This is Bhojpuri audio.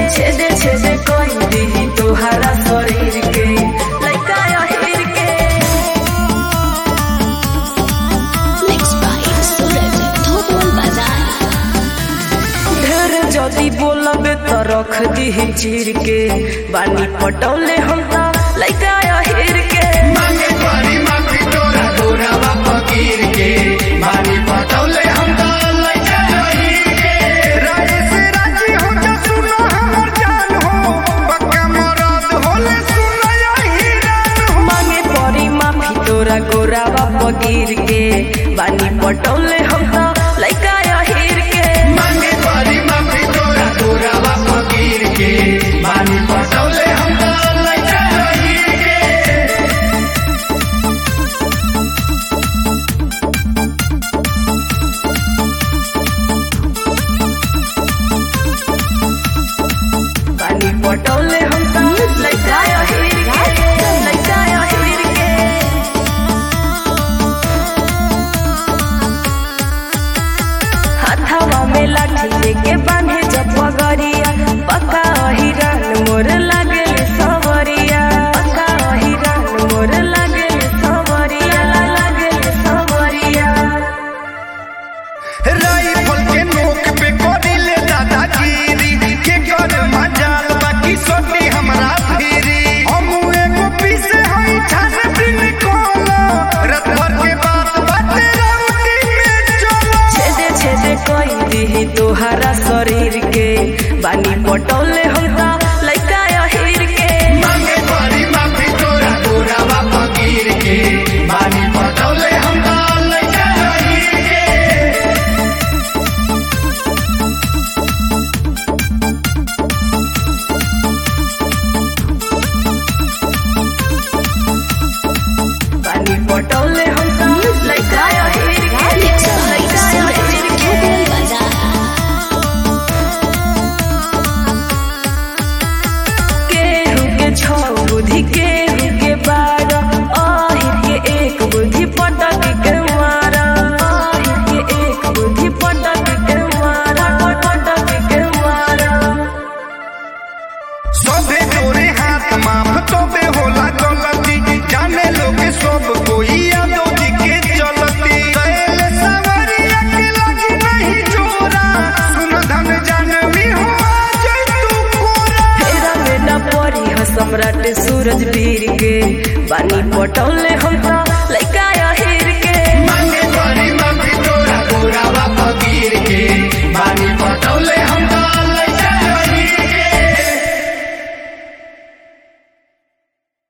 छेदे छेदे कोई दी तोहरा शरीर के लइका अहिर के Mixed by Suraj Thopol Bazaar. ढेर जदी बोलबे त रख दी चीर के बानी पटौले हम त लइका अहिर के मांगे परी माफी तोरा तोरा फकीर के मानी पटौले हम तो लइका रही के राजे से राजी हो जा सुनो हमर जान हो पक्का मरद होले सुनो यही रान हो मांगे परी माफी तोरा गोरावा पगीर के बानी पटौले हम त लइका अहिर के मांगे परी माफी तोरा तोरा फकीर के मानी पटौले हम तो लइका रही के बानी पटौले हम त लइका अहिर के लइका अहिर के हाथवा में लाठी लेके बांधे जब पगरिया पक्का हिरन मोर लागे सवरिया पक्का हिरन मोर लागे सवरिया लागे सवरिया राइफल के नोक पे कोडिले दादागिरी के कर मजाल बाकी सोनी हमरा फिरी हम एगो पीसे हई छान बिन कोला रात भर के बात बाटे राउटी में चलो छेदे छेदे कोई दी तोहरा शरीर के बानी पटौले हम त लइका अहिर के मांगे परी माफी तोरा तोरा बापा गिर के मानी पटौले हम तो लइका रही के बानी पटौले हम त लइका अहिर के Mixed by लइका Suraj अहिर के Thopol Bazaar. केहू के छौ बुद्धि केहू के बारह आहिर के एक बुद्धि पटक के मारा आहिर के एक बुद्धि पटक के मारा पटक के मारा सबे तोरे हाथ माफ तोबे होला गलती जाने लोग सब कोई यादो जी के चलती कैल सवरिया के लगी नहीं जोरा सुन धन जानवी हो जय तू कोरा फेरा में न पड़ी ह सम्राट सूरज वीर के बानी पटौले हम त